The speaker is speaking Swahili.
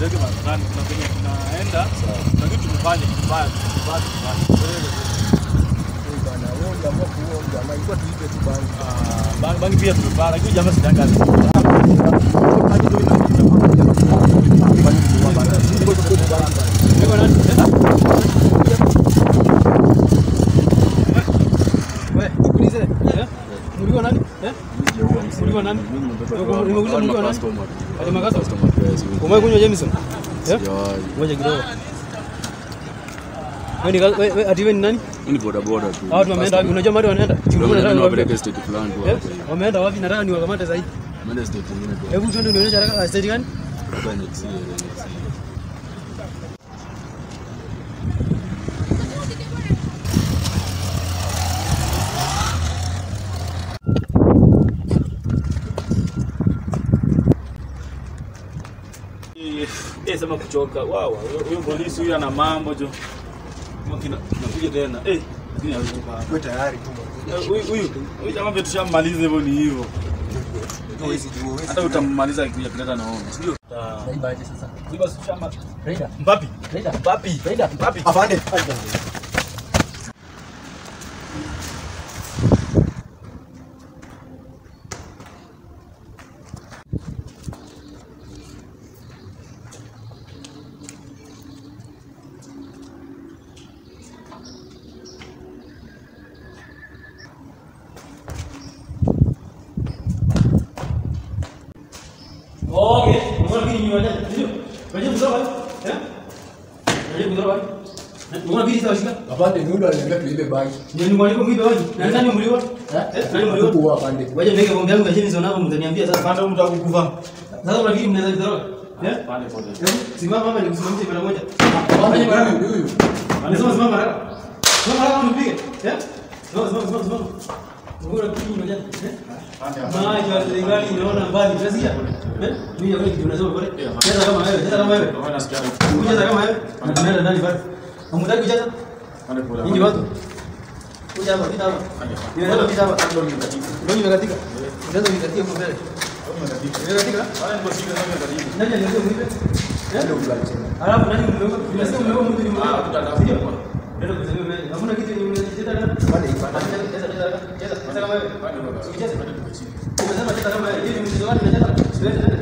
nipeleke maskani, kuna kwenye tunaenda, na kitu tufanye kibaya, kibaya tufanye. Bana, wewe uliamua kuua huyu jamaa, ilikuwa tuipe tu bangi. Ah, bangi- bangi pia tumepaa, lakini jamaa sitangaza. Mlikuwa nani? Eh? Mlikuwa nani? Nimeuliza mlikuwa nani? Ati Makasa? Umewahi kunywa Jameson? Eh? Ngoja kidogo. Wewe ni wewe wewe- ati wewe ni nani? Ni boda boda tu. Hao watu wameenda wapi? Unajua mahali wanaenda? Chukua Ndio nataka maana niwaambie. napeleka state fulani tu Eh? hapo. Wameenda wapi? Nataka niwakamate sasa hivi. Maana state nyingine tu. Hebu twende unionyeshe haraka state gani? Hapa ni NXT, NXT. Eh, sema kuchoka. Wow, huyo polisi huyu ana mambo jo. Makina nakuja tena. Eh, lakini hawezi kukaa. Wewe tayari tu. Eh, Huyu huyu huyu jamaa vile tushammaliza hivyo ni hivyo. Huwezi jua, huwezi Hata utammaliza akikuja kuleta naona. Sio? Naibaje sasa? Ziba shamba. Raida. Mbapi. Raida. Mbapi. Raida. Mbapi. Afande. Okay. Mbona kini nyua jana? Ndio. Waje kuzoa. Eh? Waje kuzoa. Mbona bidi tawashika? Afande, ni yule aliniambia tuibe bangi. Ndio ni mwalimu mwibe waje. Na nani mliwa? Eh? Nani mliwa? Kuua afande. Waje ndege bombe yangu kajeni zona hapo mtaniambia sasa panda mtu akukufa. Sasa unafikiri mnaweza kutoroka? Eh? Pande pande. Simama mama nikusimamishe mara moja. Afande, bwana ni huyu. Anasema simama haraka. Simama haraka unipige. Eh? Simama simama simama simama. Ngora kini moja. Eh? Maji wa serikali inaona mbali. Unasikia? Eh? Mimi ya kweli tunasema pale. Cheza kama wewe, cheza kama wewe. Kucheza kama wewe. Na tunaenda ndani pale. Hamtaki kucheza? Nyinyi watu. Kuja hapa, pita hapa. Nimesema pita hapa. Ndio nimekatika. Unaweza nikatia huko mbele. Nimekatika? Nani aliyekuwa mwibe? Ndio mlalisema. Alafu nani mmeua? Nimesema mmeua mtu ni mmoja. Ndio kusema mbele. Hakuna kitu yenye mnacheza tena. Afande, ifanye. Cheza cheza cheza. Cheza cheza kama wewe. Cheza. Umesema cheza kama wewe. Hivi mchezo gani unacheza? Siwezi